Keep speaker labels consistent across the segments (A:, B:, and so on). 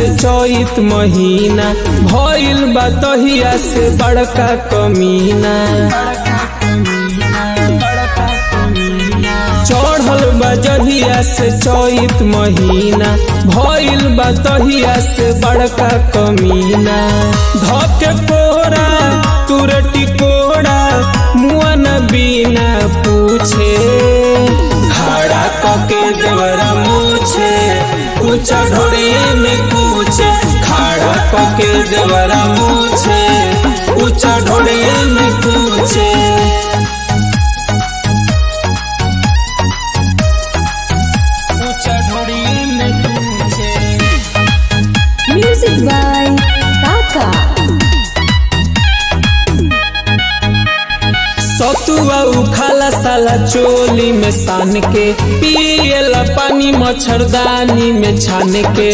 A: से चैत महीना भइल बा तहिया से बड़का कमीना चढ़ल बा जहिया से चैत महीना भइल बा तहिया से बड़का कमीना धके कोरा तुरटी कोड़ा मुआ न बिना पूछे खड़ा कके देवरा मूछे ऊंचा ढोड़िए में पूछे खड़ा कके देवरा मूछे ऊंचा ढोड़िए में पूछे ऊंचा ढोड़िए में पूछे
B: Music by Taka.
A: सतुआ उखाला साला चोली में सान के पियला पानी मच्छरदानी में छान के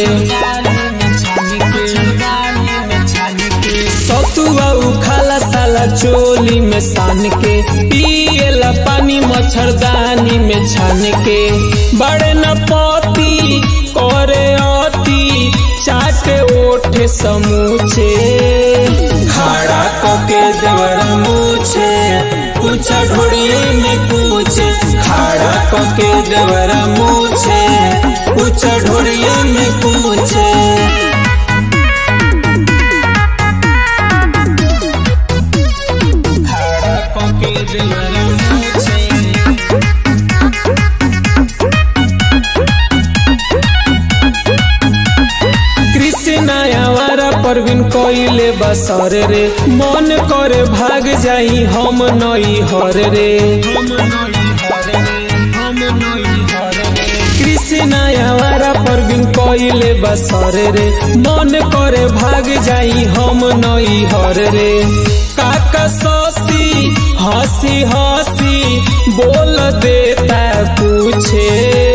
A: सतुआ उखाला साला चोली में सान के पियला पानी मच्छरदानी में छान के बड़े न पति करे अति चाटे ओठे समूचे खड़ा कके देवरा मूछे पूछा ढोड़िए में पूछे खड़ा कके देवरा मूछे पूछा ढोड़िए में पूछे खड़ा कके देवरा मूछे कृष्ण आवारा परवीन कइले बसर रे मन करे भाग जाई हम नई हर रे कृष्ण आवारा परवीन कइले बसर रे मन करे भाग जाई हम नई हर रे काका ससी हंसी हंसी बोल देता पूछे